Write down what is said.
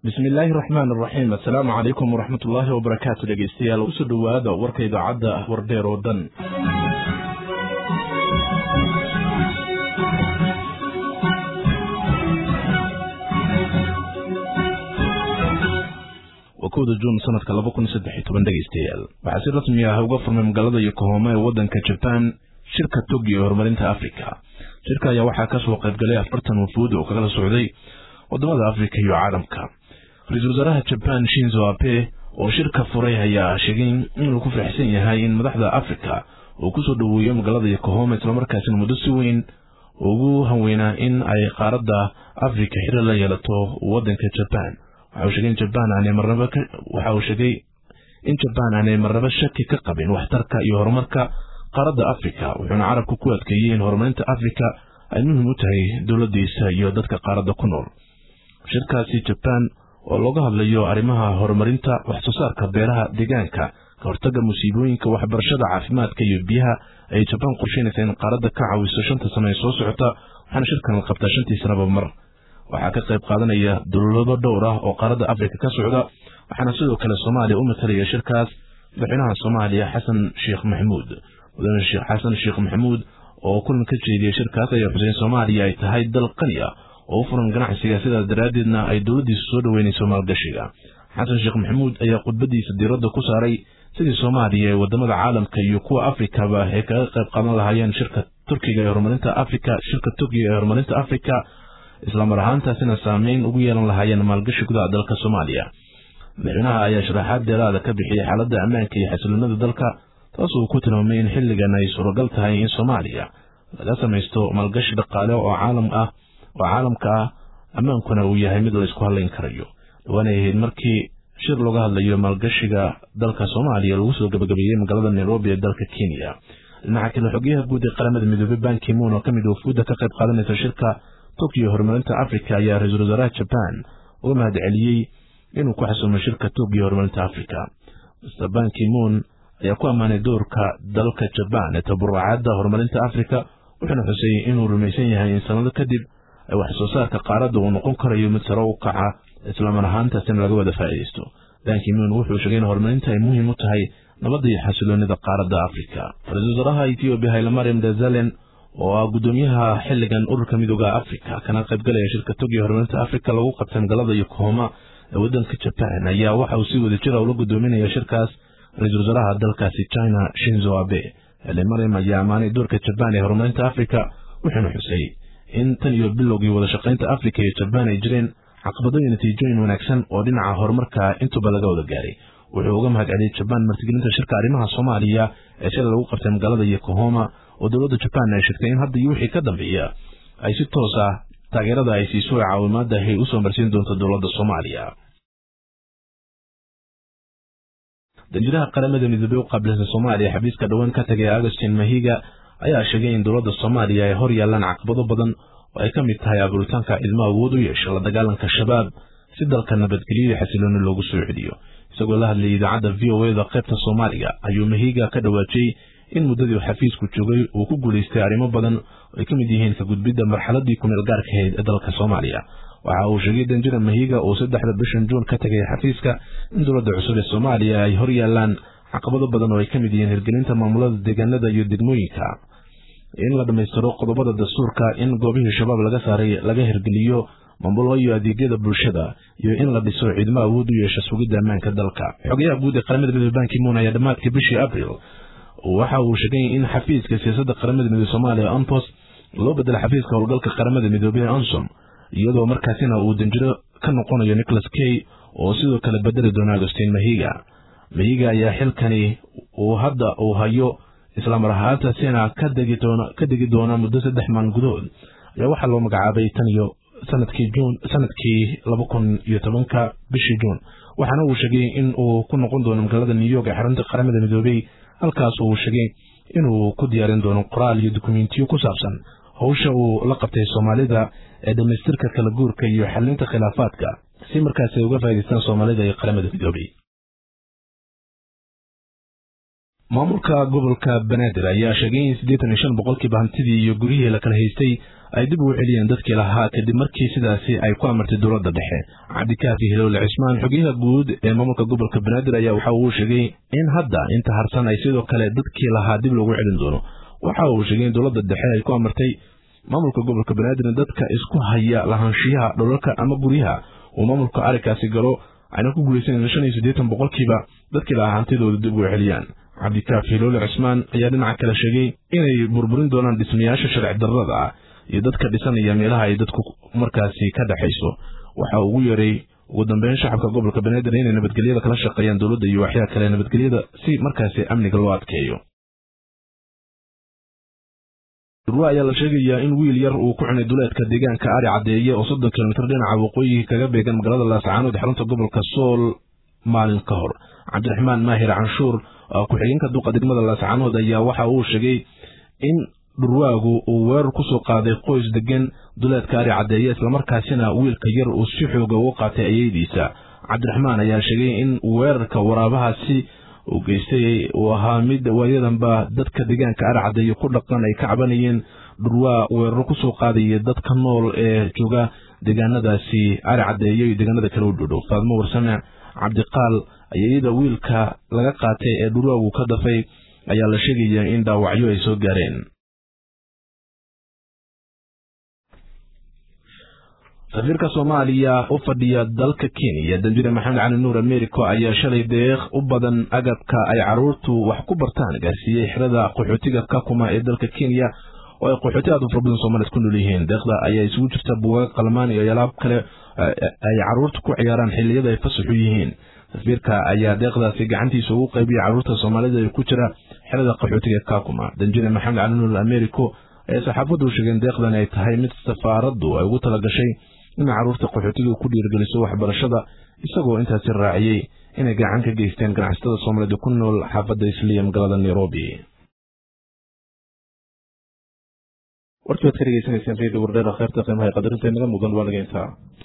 bismi illaahi raxmaan iraxiim assalaamu calaykum waraxmat ullaahi wabarakaatu dhegeystayaal usoo dhowaada warka idaacadda wardheer oo dhan waa kowda juun sanadka laba kun saddex iyo toban dhegeystayaal waxaa si rasmi ah uga furmay magaalada yokohoma ee waddanka jabaan shirka togi ee horumarinta afrika shirka ayaa waxaa kasoo qaybgalay afartan wafuud oo kala socday wadamada afrika iyo caalamka ra-iisul wasaaraha jabaan shinzo abe oo shirka furay ayaa sheegay inuu ku faraxsan yahay in madaxda afrika uu kusoo dhoweeyo magaalada yokohoma islamarkaasina muddo si weyn ugu hanweynaa in ay qaaradda afrika xiri la yeelato wadanka jabaan waxa uu sheegay in jabaan aanay marnaba waxa uu sheegay in jabaan aanay marnaba shaki ka qabin waxtarka iyo horumarka qaaradda afrika wuxuuna carabka ku adkeeyey in horumarinta afrika ay muhiim u tahay dowladiisa iyo dadka qaaradda ku nool shirkaasi jabaan oo looga hadlayo arrimaha horumarinta waxsoo saarka beeraha deegaanka ka hortaga musiibooyinka waxbarashada caafimaadka iyo biyaha ay jabaan qorsheynaysa in qaaradda ka caawiso shanta sano ee soo socota waxaana shirkan la qabtaa shantii sanaba mar waxaa ka qayb qaadanaya dowlado dhowr ah oo qaaradda afrika ka socda waxaana sidoo kale soomaaliya u matalaya shirkaas madaxweynaha soomaaliya xasan sheekh maxamuud mudane xasan sheekh maxamuud oo kulan ka jeediyey shirkaas ayaa xuseen soomaaliya ay tahay dal qani ah oo u furan ganacsiga sidaas daraaddeedna ay dowladdiisu soo dhoweynayso maalgashiga xasan sheekh maxamuud ayaa khudbadiisa diiradda ku saaray sidii soomaaliya ee wadamada caalamka iyo kuwa afrikaba ay kaga qayb qaadan lahaayeen shirka turkiga ee horumarinta afrika shirka turkiga ee horumarinta afrika islamar ahaantaasina saameyn ugu yeelan lahaayeen maalgashi gudaha dalka soomaaliya madaxweynaha ayaa sharaxaad deeraada ka bixiyey xaaladda ammaanka iyo xasiloonada dalka taas uu ku tilmaamay in xilligan ay suuragal tahay in soomaaliya laga samaysto maalgashi dhaqaale oo caalam ah oo caalamka ah ammaankuna uu yahay mid la isku hadlayn karayo dhawaanay ahayd markii shir looga hadlayo maalgashiga dalka soomaaliya lagu soo gabagabeeyey magaalada nairobi ee dalka kenya dhinaca kale xogeyaha guud ee qaramada midoobey bankimuun oo ka mid wafuudda ka qayb qaadanaysa shirka tokyo horumarinta afrika ayaa ra-iisul wasaaraha jabaan uga mahad celiyey inuu ku xasuumo shirka tokyo horumarinta afrika mr bankimuun ayaa ku ammaanay doorka dalka jabaan ee taburacadda horumarinta afrika wuxuuna xusay inuu rumaysan yahay in sanado kadib ay wax soo saarka qaaradda uu noqon karayo mid sare u kaca islamar ahaantaasina laga wada faa'iidaysto bankimuun wuxuu sheegay in horumarinta ay muhiim u tahay nabadda iyo xasiloonida qaaradda afrika ra-iisul wasaaraha ethoobiya haylamariam dazalen oo ah guddoomiyaha xilligan ururka midooda afrika kana qaybgalaya shirka togiya horumarinta afrika lagu qabtay magaalada yokohoma ee waddanka jabaan ayaa waxa uu si wada jira ula guddoominaya shirkaas ra-iisul wasaaraha dalkaasi china shinzo abe haylamariam ayaa ammaanay doorka jabaan ee horumarinta afrika wuxuuna xusay in tan iyo bilowgii wada shaqaynta afrika iyo jabaan ay jireen caqabado iyo natiijooyin wanaagsan oo dhinaca horumarka intuba laga wada gaaray wuxuu uga mahad celiyey jabaan martigelinta shirka arrimaha soomaaliya ee shalay lagu qabtay magaalada yokohoma oo dowladda jabaan ay sheegtay in hadda iyo wixii ka dambeeya ay si toos ah taageerada ay siiso ee caawimaada ay usoo marsiin doonto dowladda soomaaliya danjiraha qaramada midoobey u qaabilsan soomaaliya xabiiska dhowaan ka tagay agustin mahiga ayaa sheegay in dowladda soomaaliya ay hor yaalaan caqabado badan oo ay ka mid tahay abuuritaanka ilmo awood u yeesha la dagaalanka shabaab si dalka nabadgelyo iyo xasilooni loogu soo celiyo isagoo la hadlayay idaacadda v o eda qaybta soomaaliga ayuu mahiga ka dhawaajiyey in muddadii xafiisku joogay uu ku guulaystay arrimo badan oo ay ka mid yihiin ka gudbidda marxaladii kumeel gaarka ahayd ee dalka soomaaliya waxa uu sheegay danjira mahiga oo saddexda bishan juun ka tagay xafiiska in dowladda cusub ee soomaaliya ay hor yaalaan caqabado badan oo ay ka mid yihiin hirgelinta maamulada deegaanada iyo degmooyinka in la dhammaystiro qodobada dastuurka in goobihii shabaab laga saaray laga hirgeliyo maamulo iyo adeegyada bulshada iyo in la dhiso ciidamo awood u yeesha sugidda ammaanka dalka xogayaha guud ee qaramada midoobe bankimuun ayaa dhammaadkii bishii abril waxa uu sheegay in xafiiska siyaasadda qaramada midoobe soomaaliya onpos loo bedelo xafiiska howlgalka qaramada midoobey onsom iyadoo markaasina uu danjiro ka noqonayo nicholas kay oo sidoo kale bedeli doona agustin mahiga mahiga ayaa xilkani uu hadda uu hayo islamar ahaantaasina ka degi doona muddo saddex maalin gudahood ayaa waxaa loo magacaabay tan iyo sanadkii juun sanadkii laba kun iyo tobanka bishii juun waxaana uu sheegay in uu ku noqon doono magaalada new york ee xarunta qaramada midoobey halkaas uu sheegay inuu ku diyaarin doono qoraal iyo dukumentiyo ku saabsan howsha uu la qabtay soomaalida ee dhammaystirka kala guurka iyo xalinta khilaafaadka si markaas ay uga faa'idaystaan soomaalida iyo qaramada midoobey maamulka gobolka banaadir ayaa sheegay in siddeetan iyo shan boqolkiiba hantidii iyo guryihii la kala haystay ay dib ugu celiyeen dadkii lahaa kadib markii sidaasi ay ku amartay dowladda dhexe cabdikaafi hilowle cismaan xogeyaha guud ee maamulka gobolka banaadir ayaa waxa uu sheegay in hadda inta harsan ay sidoo kale dadkii lahaa dib loogu celin doono waxa uu sheegay in dowladda dhexe ay ku amartay maamulka gobolka banaadir in dadka isku haya lahaanshiyaha dholalka ama guryaha uu maamulka arrinkaasi galo ayna ku guulaysan shan iyo siddeetan boqolkiiba dadkii lahaa hantidooda dib ugu celiyaan cabdikaafi hiloole cismaan ayaa dhinaca kale sheegay inay burburin doonaan dhismayaasha sharci darrada ah iyo dadka dhisanaya meelaha ay dadku markaasi ka dhexayso waxa ugu yeeray ugu dambeyn shacabka gobolka banaadir inay nabadgelyada kala shaqeeyaan dowladda iyo waxyaa kale nabadgelyada si markaasi amniga loo adkeeyo durwa ayaa la sheegayaa in wiil yar uu ku cunay duleedka deegaanka ari caddeeye oo soddon kilomitir dhinaca waqooyi kaga beegan magaalada laascaanood xarunta gobolka sool maalin ka hor cabdiraxmaan maahir canshuur ku-xigeenka duqa degmada laascaanood ayaa waxa uu sheegay in dhurwaagu uu weerar ku soo qaaday qoys degan duleedka ari caddeeye islamarkaasina wiilka yar uu si xooga uga qaatay ayeydiisa cabdiraxmaan ayaa sheegay in weerarka waraabahaasi uu geystay uu ahaa mid waayadanba dadka deegaanka ari caddeeye ku dhaqan ay ka cabanayeen dhurwaa weeraro ku soo qaadaya dadka nool ee jooga deegaanadaasi ari caddeeye iyo deegaanada kale u dhodhow faadmo warsame cabdiqaal ayayada wiilka laga qaatay ee dhurwaagu ka dafay ayaa la sheegayaa in dhaawacyo ay soo gaareen safiirka soomaaliya u fadhiya dalka kenya danjire maxamed cali nuur americo ayaa shalay deeq u badan agabka ay caruurtu wax ku bartaan gaarsiiyey xirada qaxootiga kakuma ee dalka kenya oo ay qaxooti aad u fara badan soomaaliyed ku nool yihiin deeqda ayaa isugu jirta buugaag qalmaan iyo alaab kale ay caruurta ku ciyaaraan xilliyada ay fasaxu yihiin safiirka ayaa deeqdaasi gacantiisa ugu qaybiyay caruurta soomaalida ee ku jira xerada qaxootiga kakuma danjire maxamed cali nuur americo ayaa saxaafaddu sheegeen deeqdan ay tahay mid safaaraddu ay ugu talagashay in caruurta qaxootiga ku dhiirgeliso waxbarashada isagoo intaasi raaciyey inay gacan ka geysteen ganacsatada soomaalida ku nool xaafadda isliya magaalada nairobi warkii waad ka dhegeysanayseen radio wardheer kheyrta qiimaha qadarinta inaga mudan waa nageyntaa